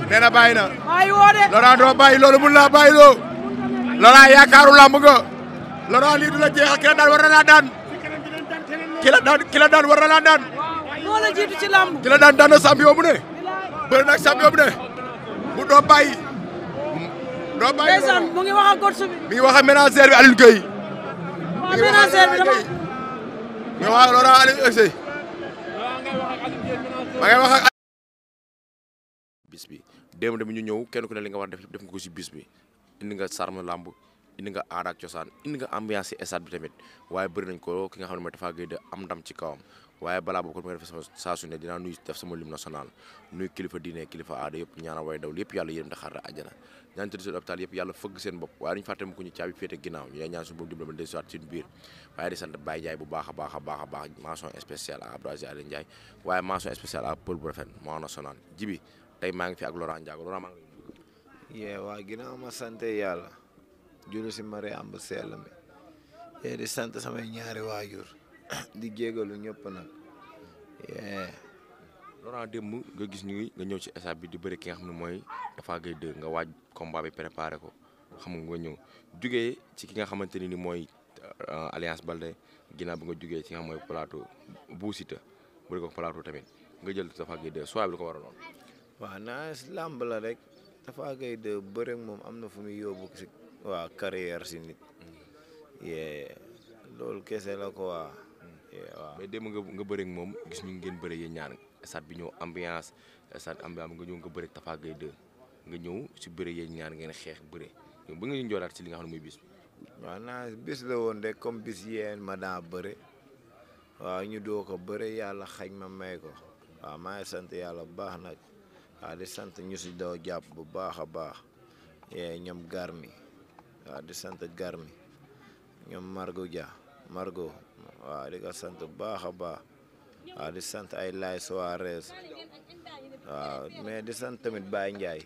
nee na bàyyi na. bàyyi woo de. Laurent doo bàyyi loolu mun naa bàyyi loo. Laurent yaakaaru làmb nga. Laurent lii du la jeexal ki la daan war na laa daan. ki la daan ki la daan war na laa daan. moo la jiitu ci lamb. ki la daan daan na champion bu ne. bëri nag champion bu ne. bu doo bàyyi. doo bàyyi ndeysaan mu ngi wax ak coach bi. mi ngi wax ak ménagère bi Alioune Gueye. waaw ménagère bi dama. mi ngi wax ak Laurent Alioune Gueye. ma ngay wax ak. bis bi démb tamit ñu ñëw kenn ku ne li nga war def def nga ko si bis bi indi nga sarme lamb indi nga aada ak cosaan indi nga ambiance si stade bi tamit waaye bëri nañ ko ki nga xam ne mooy Tapha Gueye de am ndam ci kawam waaye balaa boobu ko nga def sama saa su ne dinaa nuyu def sama lim national nuyu kilifa diine kilifa aada yëpp ñaanal way daw yëpp yàlla yërëm te xaar àjjana ñaan tëdd seen hôpital yëpp yàlla fëgg seen bopp waaye duñu fàtte mu ko ñu caabi féete ginnaaw ñu ñaan suñu boobu dimbali ma dellusiwaat suñu biir waaye di sant Baye Ndiaye bu baax a baax a baax a baax mention spéciale à Abdou Aziz Aliou Ndiaye waaye mention spéciale à Paul bu rafet moo national jibi tey maa ngi fi ak Laurent Ndiago Laurent maa ngi yee waa ginnaaw ma sant yàlla julli si mari am bu sell mi yee di sant samay ñaari waajur di jégalu ñëpp nag yee Laurent démb nga gis ñu nga ñëw ci stade bi di bëri ki nga xam ne mooy Tapha Gueye 2 nga waaj combat bi préparé ko xam nga nga ñëw jugee ci ki nga xamante ni ni mooy Alliance Baldé ginnaaw bi nga jugee ci nga xam mooy plateau Bou Siteu bëri ko plateau tamit nga jël Tapha Gueye 2 soit bi lu ko waraloon. waaw naa làmb la rek Tapha Gueye de bëre moom am na fu muy yóbbu si waa carrière si nit yee loolu kese la ko waa yee waaw mais démb nga nga bëri ak moom gis ñu ngeen bëri yéen ñaar stade bi ñëw ambiance stade ambiance nga ñëw nga bëri ak Tapha Gueye 2 nga ñëw si bëri yéen ñaar ngeen xeex bëri ba nga ñu njoolaat si li nga xam ne mooy bis bi. waaw naa bis la woon rek comme bis yeen ma daa bëre waaw ñu doo ko bëre yàlla xañ ma may ko waaw maa ngi sant yàlla bu baax nag waaw di sant ñu si doo jàpp bu baax a baax yee ñoom garmi waaw di sant garmi ñoom Margo Dia Margo waaw di ko sant bu baax a baax waaw di sant ay Lay Soares waaw mais di sant tamit Baye Ndiaye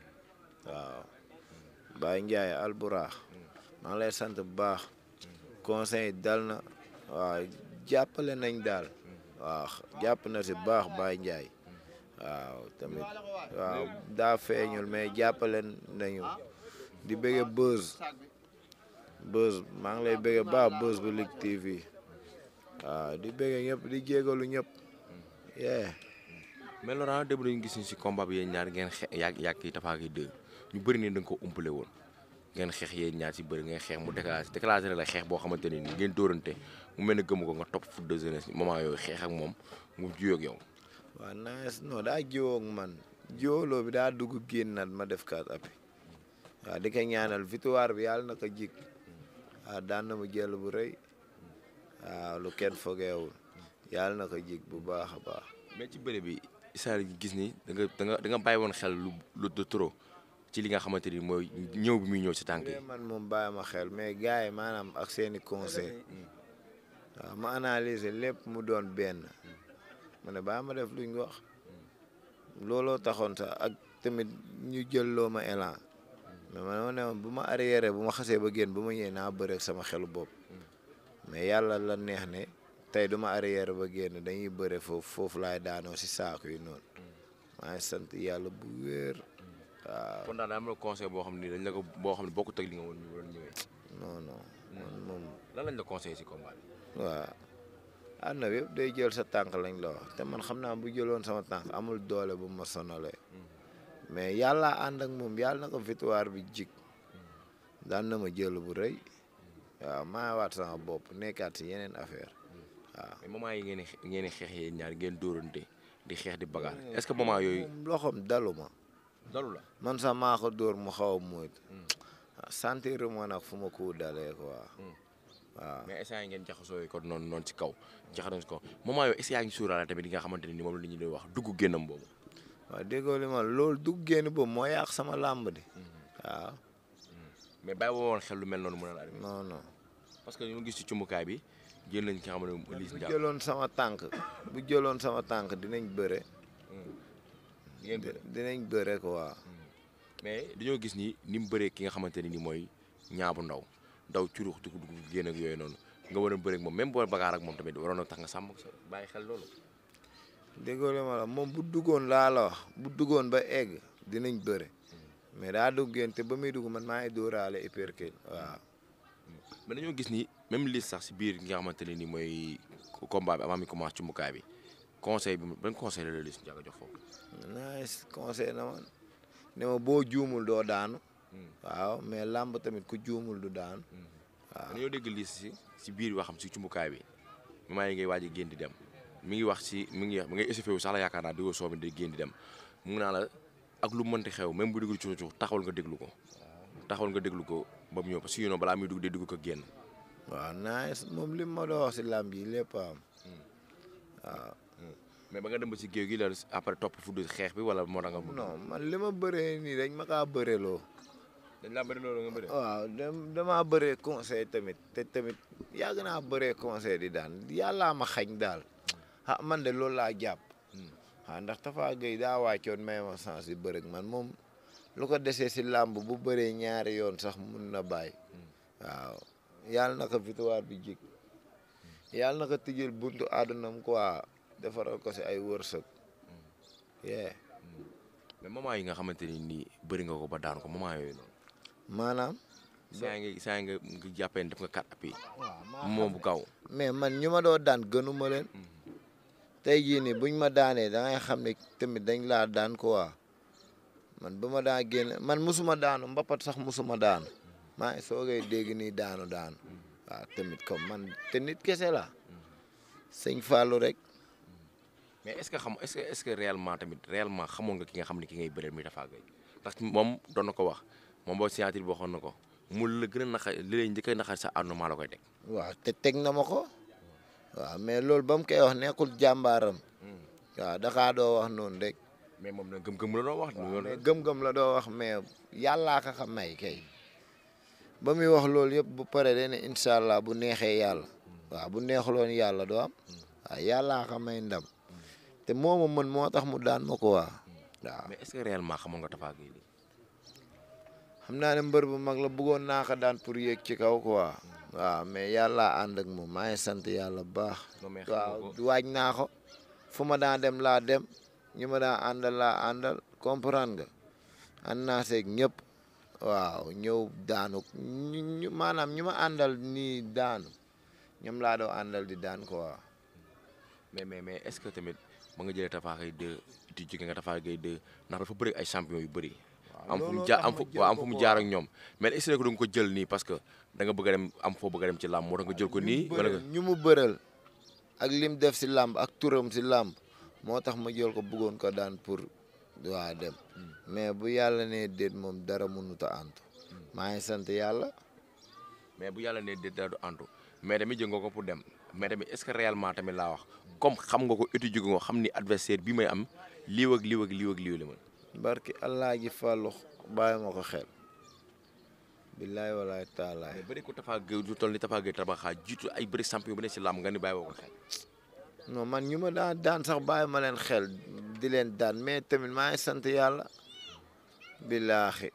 waaw Baye Ndiaye alburaax maa ngi lay sant bu baax conseil dal na waaw jàppale nañ daal waaw jàpp na si baax Baye Ndiaye waaw tamit waaw daa feeñul mais jàppale nañu di bëgge buzz buzz maa ngi lay bëgge baax buzz bu Lutte TV waaw di bëgge ñëpp di jégalu ñëpp yee mais Laurent démb dañu gis ni si combat bi yéen ñaar ngeen xe yàgg yàgg yi Tapha Gueye 2 ñu bëri ne da nga ko umpale woon ngeen xeex yéen ñaar si bëri ngeen xeex mu déclaré déclaré la xeex boo xamante ne ni ngeen dóorante mu mel ne gëmu ko nga topp foot de jeunesse moment yooyu xeex ak moom mu juyoo ak yow. waaw nice non daa jiwoo ak man jiwoloo bi daa dugg génnaat ma def kaat api waaw di ko ñaanal victoire bi yàlla na ko jik waaw daan na mu jël bu rëy waaw lu kenn fogeewul yàlla na ko jik bu baax a baax mais ci bëre bi Issa gis ni da nga da nga da nga bàyyi woon xel lu lu de trop ci li nga xamante ni mooy ñëw bi muy ñëw si tànk yi. man moom bàyyi ma xel mais gars yi maanaam ak seeni conseil waaw ma analyser lépp mu doon benn ma ne baa ma def luñ wax looloo taxoon sax ak tamit ñu jël loo ma élan mais man ma ne woon bu ma arrière bu ma xasee ba génn bu ma ñëwee naa bëre ak sama xelu bopp mais yàlla la neex ne tey du ma arrière ba génn dañuy bëre foofu foofu laay daanoo si saako yi noonu maa ngi sant yàlla bu wéer waaw kon daal daa am na conseil boo xam ne dañ la ko boo xam ne bokkut ak li nga woon ñu doon ñëwee. non non man moom lan lañ la conseillé si combat bi. waaw àdduna bi yëpp day jël sa tànk lañ la wax te man xam naa bu jëloon sama tànk amul doole bu ma sonalee mais yàlla ànd ak moom yàlla na ko victoire bi jig daan na ma jël bu rëy waaw maa waat sama bopp nekkaat si yeneen affaire waaw. mais moment yi ngeen di ngeen di xeex yéen ñaar ngeen dóorante di xeex di bagaar est-ce que moment yooyu. moom loxoom dalu ma dalu la. man sax maa ko dóor mu xaw a moytu sentir ma nag fu ma ko dalee quoi waaw. mais instant yi ngeen jaxasoo yi kon noonu noonu ci kaw jaxasoo ci kaw moment yooyu est-ce que yaa ngi suuraale tamit li nga xamante ne ni moom la ñu doon wax dugg génnam boobu. waaw déggoo li ma loolu dugg génn boobu moo yàq sama làmb di waaw mais bàyyi woon xel lu mel noonu mën na la non non. parce que ñu ngi gis ci cumbukaay bi jël nañ ki nga xam ne Liss bu Ndiago. jëloon sama tànk bu jëloon sama tànk dinañ bëre ngeen bëre. dinañ bëre quoi mais dañoo gis ni ni mu bëree ki nga xamante ne ni mooy ñaabu ndaw ndaw curux dugg dugg génn ak yooyu noonu nga war a bëre ak moom même boo bagaar ak moom tamit waroon na tax nga sàmm sa bàyyi xel loolu. déggoo li ma la moom bu duggoon laa la wax bu duggoon ba egg dinañ bëre mais daa duggeen te ba muy dugg man maa ngi dóoraale uppercut waaw mais dañoo gis ni même liste sax si biir nga xamante ne ni mooy combat bi avant mi commencé cumbukaay bi conseil bi ban conseil la la liste njàkk a jox foofu. nice conseil na ma ne ma boo juumul doo daanu waaw mais làmb tamit ku juumul du daanu waaw dañoo dégg liste si si biir waxam si cumbukaay bi moment yi ngay waaj a génn di dem mi ngi wax si mi ngi mi ngay échauffé wu sax la yaakaar naa di ko soomi day génn di dem mu ngi naa la ak lu mënti xew même bu dugg ci suuf taxawal nga déglu ko taxawal nga déglu ko ba mu ñëw parce que sinon balaa muy dugg day dugg ko génn. waaw nice moom li ma doon wax si làmb yi lépp am waaw mais ba nga dem ba si géew gi la après topp fu du xeex bi wala moo tax nga. non man li ma bëree nii dañ ma kaa bëreloo dañ laa bëri loolu nga bëri. waaw dem damaa bëree conseil tamit te tamit yàgg naa bëree conseil di daan yàllaa ma xañ daal ah man de loolu laa jàpp ah ndax Tafa Gueye daa wàccoon may ma sens yi bërëg man moom lu ko desee si làmb bu bëree ñaari yoon sax mun na bàyyi waaw yàlla na ko victoire bi jik yàlla na ko tijjel buntu àddunam quoi defaral ko si ay wërsëg yee mais moment yi nga xamante ni nii bëri nga ko ba daan ko moment yooyu noonu. maanaam saa ngi saa nga nga jàppee ne def nga quatre appuis waaw moom bu gaaw. mais man ñu ma doo daan gënuma leen tey jii nii buñ ma daanee da ngay xam ne tamit dañ laa daan quoi man ba ma daa génn man musuma daanu mbapat sax musuma daanu maa ngi soogay dégg nii daanu daanu waaw tamit comme man te nit kese la sëñ Fallou rek mais est ce que xam est ce que est ce que réellement tamit réellement xamoon nga ki nga xam ne ki ngay bëreel muy Tapha Gueye ndax moom doon na ko wax moom boo signature bi waxoon na ko mu la gën a naxa li lay njëkk a naxal sa àdduna maa la koy teg. waaw te teg na ma ko waaw mais loolu ba mu koy wax nekkul jàmbaaram waaw daxaa doo wax noonu rek mais moom nag gëm-gëm la doon wax. waaw mais gëm-gëm la doo wax mais yàllaa ka xam may kay ba muy wax loolu yëpp bu pare day ne incha allah bu neexee yàlla waaw bu neexuloon yàlla doo am waaw yàllaa ka may ndam te moo ma mën moo tax mu daan ma ko waa waaw mais est ce que réellement xamoon nga Tapha Gueye lii. xam naa ne mbër bu mag la bëggoon naa ko daan pour yéeg ci kaw quoi waaw mais yàlla ànd ak moom maa ngi sant yàlla bu baax non mais xam nga waaw ko waaj naa ko fu ma daan dem laa dem ñu ma daan àndal laa àndal comprendre nga ànd naa seeg ñëpp waaw ñëw daanu ñu ñu maanaam ñu ma àndal nii daanu ñoom laa doo àndal di daan quoi mais mais mais est ce que tamit ba nga jëlee Tapha Gueye 2 di jóge nga Tapha Gueye 2 ndax dafa bëri ay champion yu bëri. am fu mu looloo jaar tax am ma fu jël waaw am ko fu mu quoi. jaar ak ñoom mais est ce que da nga ko jël nii parce que da nga bëgg a dem am foo bëgg a dem ci làmb moo tax nga jël ko nii. wala nga ñu mu bëral ak lim def si làmb ak turam si làmb moo tax ma jël ko bëggoon ko daan pour waa dem mais bu yàlla ne déet moom dara mënut a antu maa ngi sant yàlla mais bu yàlla ne dara du antu mais tamit jël nga ko pour dem mais tamit est ce que réellement tamit laa wax comme xam nga ko étudier nga xam ni adversaire bi may am lii ak lii ak lii ak lii la mën. barki allah ji fàllu bàyyi ma ko xel billaay walaay taalaay mais bëri ko Tapha Gueye du toll ni Tapha Gueye tabaxaa jiitu ay bëri champion bu ne si làmb nga ni bàyyi woo ko xel. non man ñu ma daan daan sax bàyyi ma leen xel di leen daan mais tamit maa ngi sant yàlla billaahi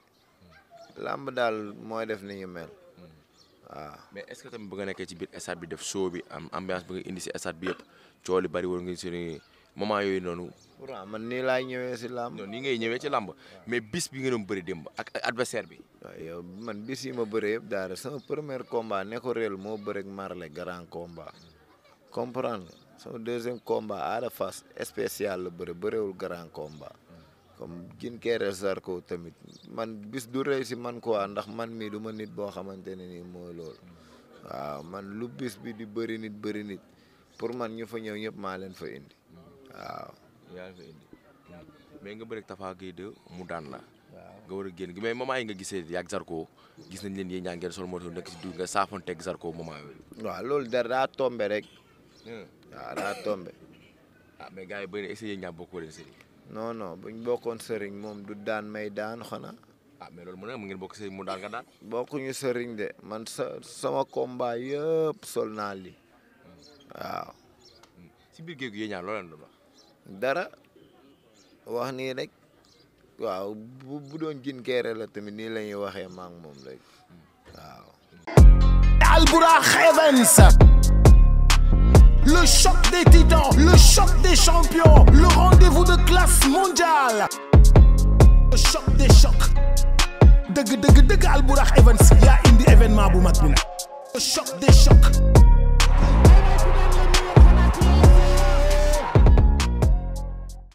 làmb daal mooy def ni ñu mel waaw mais est ce que tamit bu nga nekkee ci biir stade bi def show bi am ambiance bi nga indi si stade bi yëpp coow li bëri woon nga si moment yooyu noonu. pourtant man nii laay ñëwee si làmb non nii ngay ñëwee ci làmb mais bis bi nga doon bëri démb ak ak adversaire bi. waaw yow man bis yi ma bëree yëpp daal sama premier combat ne ko réel moo bëreeg Marley grand combat comprendre nga sama deuxième combat Ada Fass spécial la bëre bëreewul grand combat comme gin keere Zarko tamit man bis du rëy si man quoi ndax man mii du ma nit boo xamante ne nii mooy loolu waaw man lu bis bi di bëri nit bëri nit pour man ñu fa ñëw ñëpp maa leen fa indi waaw yaa ngi fa indi mais nga bëri Tapha Gueye 2 mu daan la. nga war a génn mais moment yi nga gisee yaag Zarko gis nañ leen yéen ñaa ngeen sol moto nekk si du nga saafonteeg Zarko moment yooyu. waaw loolu dara daa tombe rek waaw daa tombe ah mais gars yi bëri na essayé ñaa bokkoo leen sëriñ. non non buñ bokkoon sëriñ moom du daan may daan xanaa ah mais loolu mu ne mu ngeen bokk sëriñ mu daan nga daan. bokkuñu sëriñ de man sa sama combat yëpp sol naa li waaw si biir géej gi yéen ñaar loo leen doon wax. dara wax nii rek waaw bu bu doon jin keere la tamit nii la ñuy waxee maa ngi moom rek waaw Albourakh Events. Le choc des titans, le choc des champions, le rendez-vous de classe mondiale. Le Evans yaa indi événement bu mag bi nag choc des chocs